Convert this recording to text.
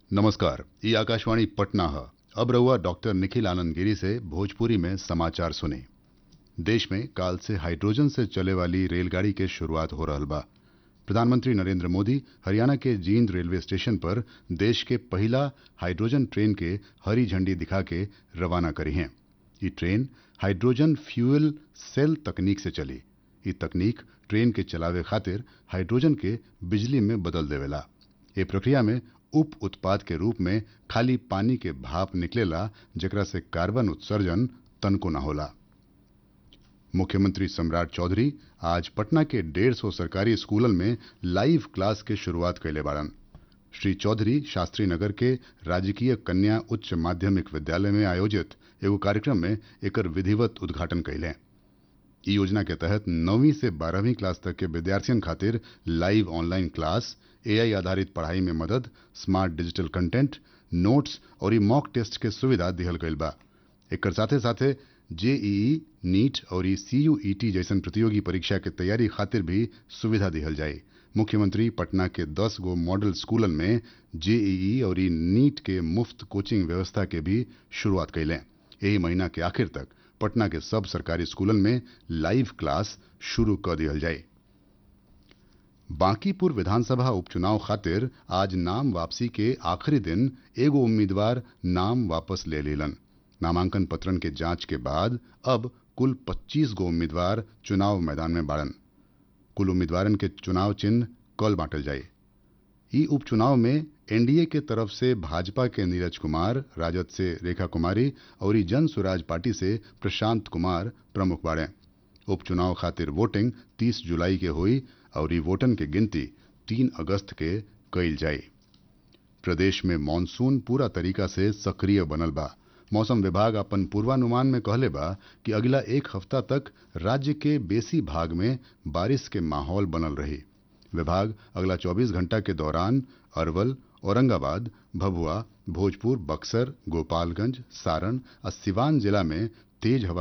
नमस्कार ये आकाशवाणी पटना है अब रहुआ डॉक्टर निखिल आनंद गिरी से भोजपुरी में समाचार सुने देश में काल से हाइड्रोजन से चले वाली रेलगाड़ी के शुरुआत हो रहल बा प्रधानमंत्री नरेंद्र मोदी हरियाणा के जींद रेलवे स्टेशन पर देश के पहला हाइड्रोजन ट्रेन के हरी झंडी दिखा के रवाना करी हैं ये ट्रेन हाइड्रोजन फ्यूल सेल तकनीक से चली ये तकनीक ट्रेन के चलावे खातिर हाइड्रोजन के बिजली में बदल देवेला ये प्रक्रिया में उप उत्पाद के रूप में खाली पानी के भाप निकलेला जेकरा से कार्बन उत्सर्जन तनको न होला मुख्यमंत्री सम्राट चौधरी आज पटना के डेढ़ सौ सरकारी स्कूलन में लाइव क्लास के शुरुआत कैले बाड़न श्री चौधरी शास्त्री नगर के राजकीय कन्या उच्च माध्यमिक विद्यालय में आयोजित एगो कार्यक्रम में एकर विधिवत उद्घाटन कैले ई योजना के तहत नौवीं से बारहवीं क्लास तक के विद्यार्थियों खातिर लाइव ऑनलाइन क्लास एआई आधारित पढ़ाई में मदद स्मार्ट डिजिटल कंटेंट नोट्स और ई मॉक टेस्ट के सुविधा दिहल गईल बा एकर साथे साथे जेईई नीट और ई सीयूईटी जैसन प्रतियोगी परीक्षा के तैयारी खातिर भी सुविधा दिहल जाए मुख्यमंत्री पटना के 10 गो मॉडल स्कूलन में जेईई और ई नीट के मुफ्त कोचिंग व्यवस्था के भी शुरुआत कैले यही महीना के आखिर तक पटना के सब सरकारी स्कूलन में लाइव क्लास शुरू कर दिहल जाए बांकीपुर विधानसभा उपचुनाव खातिर आज नाम वापसी के आखिरी दिन एगो उम्मीदवार नाम वापस ले लेलन नामांकन पत्रन के जांच के बाद अब कुल 25 गो उम्मीदवार चुनाव मैदान में बाड़न कुल उम्मीदवारन के चुनाव चिन्ह कल बांटल जाए ई उपचुनाव में एनडीए के तरफ से भाजपा के नीरज कुमार राजद से रेखा कुमारी और ई जन स्वराज पार्टी से प्रशांत कुमार प्रमुख बाड़े उपचुनाव खातिर वोटिंग 30 जुलाई के हुई और ई वोटन के गिनती 3 अगस्त के कईल जाए प्रदेश में मानसून पूरा तरीका से सक्रिय बनल बा मौसम विभाग अपन पूर्वानुमान में कहले बा कि अगला एक हफ्ता तक राज्य के बेसी भाग में बारिश के माहौल बनल रही विभाग अगला 24 घंटा के दौरान अरवल औरंगाबाद भभुआ भोजपुर बक्सर गोपालगंज सारण और सिवान जिला में तेज हवा